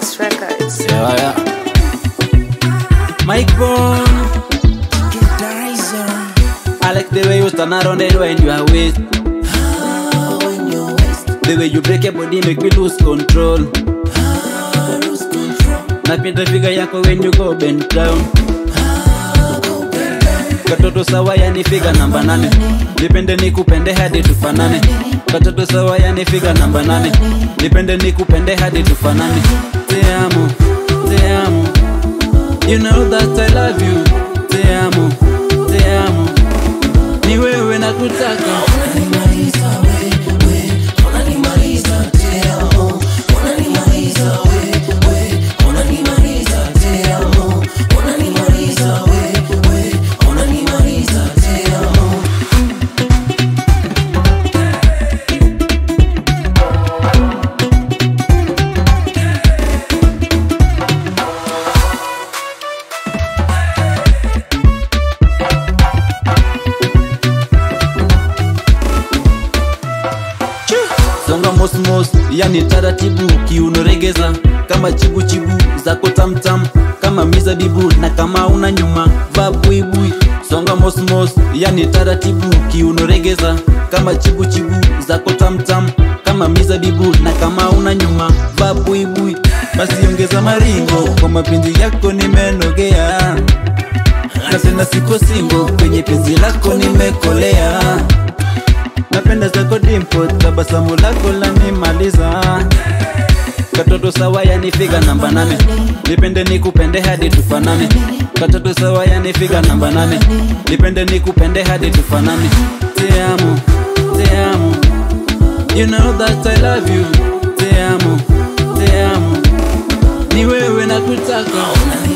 Genius Records. Yeah, yeah. Mike Bone. I like the way you stand around it when you are with. The way you break your body make me lose control. Napenda figa yako when you go bend down. Katoto sawa yani figa namba nane Nipende nikupende hadi tufanane Katoto sawa yani figa namba nane Nipende nikupende hadi tufanane Te amo, te amo You know that I love you Te amo, te amo Ni wewe nakutaka songa mosmos yani taratibu kiunoregeza kama chibuchibu zako tamtam kama mizabibu na kama una nyuma va buibui songa mosmos yani taratibu kiunoregeza kama chibuchibu zako tamtam kama mizabibu na kama una nyuma va buibui basi ongeza maringo kwa mapenzi yako nimenogea na tena siko singo kwenye penzi lako nimekolea napenda zako dimpo tabasamu lako lanimaliza katoto sawa yanifiga namba nane nipende nikupende hadi tufanane katoto sawa yanifiga namba nane nipende nikupende hadi tufanane te amo te amo you know that I love you te amo te amo ni wewe nakutaka